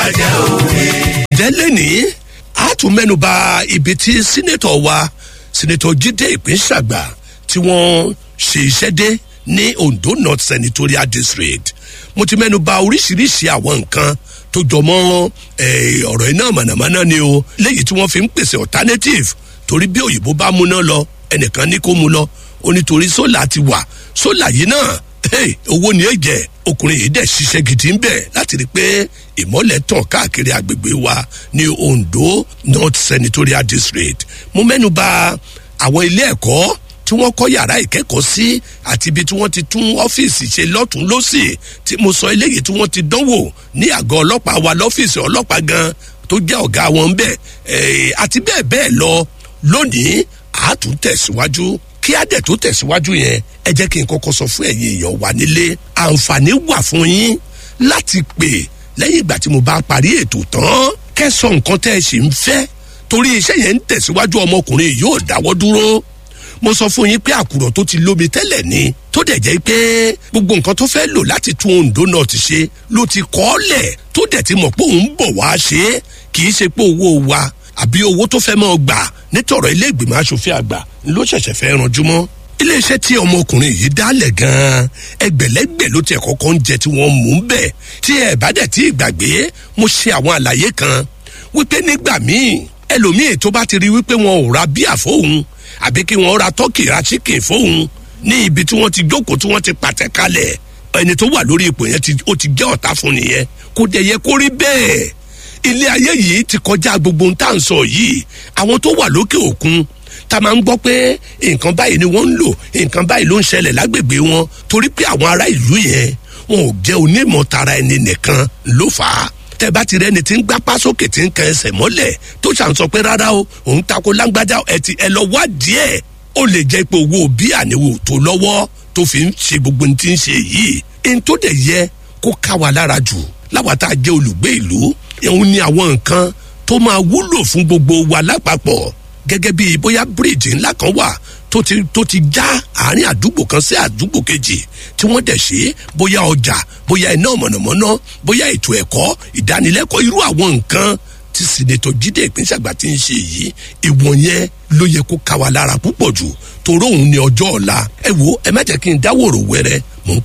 ajẹ́ òwe. jẹ́lẹ̀ ní a tún mẹ́nuba ibi tí sínétọ̀ wa sínétọ̀ jíde ìpínṣàgbà tí wọ́n ṣe iṣẹ́ dé ní ondo north senatorial district mo ti mẹ́nuba oríṣiríṣi àwọn nǹkan tó jọmọ́ eh, ọ̀rọ̀ iná mànàmáná ni o léyìí tí wọ́n fi ń pèsè alternative torí bí òyìnbó bá múná lọ ẹnìkan ní kó mu lọ ó nítorí sólà ti wà sólà yìí náà hey, owó ni èjẹ ọkùnrin yìí dẹ̀ ṣiṣẹ́ gidi ń bẹ̀ láti rí i pé ìmọ̀lẹ̀ tàn káàkiri agbègbè wa ní ondo north senatorial district mo mẹ́nu ba àwọn ilé ẹ̀kọ́ tí wọ́n kọ́ yàrá ìkẹ́kọ̀ọ́ sí àti ibi tí wọ́n ti tún ọ́fíìsì ṣe lọ́tún lọ́sì tí mo sọ eléyìí tí wọ́n ti dánwò ní àgọ́ ọlọ́pàá wa lọ́fíìsì ọlọ́pàá gan tó jẹ́ ọ̀gá wọn ń bẹ̀ àti bẹ́ẹ̀ bẹ́ẹ̀ lọ lónìí àátún tẹ̀síwájú kí á dẹ̀ tó tẹ̀síwájú yẹn ẹ jẹ́ kí n kọ́kọ́ sọ fún ẹ̀yin èèyàn wa nílé àǹfààní wà fún yín láti pè lẹ́yìn ìgbà tí mo bá parí ètò tán kẹ́sàn nǹkan tẹ́ ẹ sì ń fẹ́ torí iṣẹ́ yẹn ń tẹ̀síwájú ọmọkùnrin yóò dáwọ́ dúró mo sọ fún yín pé àkùrọ̀ tó ti lómi tẹ́lẹ̀ ni tó dẹ̀ jẹ́ pé gbogbo nǹkan tó fẹ́ lò láti tún ondo náà ti ṣe ló ti kọ́ ọ́ lẹ̀ tó dẹ̀ ti mọ̀ pé òun bọ̀ wá ṣe é kì í ṣe pé owó wa àbí owó tó fẹ́ máa gbà nítorọ̀ ilé ìgbìmọ̀ asòfin àgbà ló ṣẹ̀ṣẹ̀ fẹ́ ranjú mọ́ iléeṣẹ́ tí ọmọkùnrin yìí dálẹ̀ gan-an ẹgbẹ̀lẹ́gbẹ̀ ló tiẹ̀ kọ́kọ́ ń jẹ tí wọ́n mú un bẹ̀ tí ẹ bá dẹ̀ tí ìgbàgbé mo ṣe àwọn àlàyé kan wípé nígbà míì ẹlòmíì tó bá ti rí wípé wọn ò ra bíà fóun àbí kí wọn ra tọ́kì ra chicken fóun ní ibi tí wọ́n ti jókòó tí wọ́n ti pàtẹ kalẹ̀ ẹni tó wà lórí ipò yẹn ó ti jẹ́ ọ̀tá fún nìyẹn kò dẹ̀ yẹ kó rí bẹ́ẹ̀ ilé ayé yìí ti kọjá gbogbo ohun tá à ń sọ yìí àwọn tó wà lókè òkun tá a máa ń gbọ́ pé nǹkan báyìí ni wọ́n ń lò nǹkan báyìí ló ń ṣẹlẹ̀ lágbègbè wọn torí pé àwọn ará ìlú yẹn wọn ò jẹ́ onímọ̀ tara ẹni nìkan ló fà á tẹ bá ti rẹni tí ń gbápá sókè tí ń kan ẹsẹ̀ mọ́lẹ̀ tó ṣàn sọ pé rárá o òun tako lágbájá ẹ ti ẹ lọ wá díẹ̀ ó lè jẹ́ pé owó bí àníwò tó lọ́wọ́ tó fi ń ṣe gbogbo ní ti ń ṣe yìí ẹni tó dẹ̀ yẹ kó ká wa lára jù láwa tá a jẹ́ olùgbé ìlú òun ni àwọn nǹkan tó máa wúlò fún gbogbo wa lápapọ̀ gẹ́gẹ́ bí bóyá bíríìjì ńlá kan wà tó ti tó ti já àárín àdúgbò kan sí àdúgbò kejì tí wọ́n dẹ̀ ṣe bóyá ọjà bóyá iná mọ̀nàmọ́ná bóyá ètò ẹ̀kọ́ ìdánilẹ́kọ̀ọ́ irú àwọn nǹkan tí sinetọ jíde ìpínṣàgbà ti ń ṣe yìí ìwọ̀n yẹn ló yẹ kó ká wa lára púpọ̀ jù toró òun ni ọjọ́ ọ̀la ẹ wo ẹ má jẹ́ kí n dáwòrò wẹ́rẹ́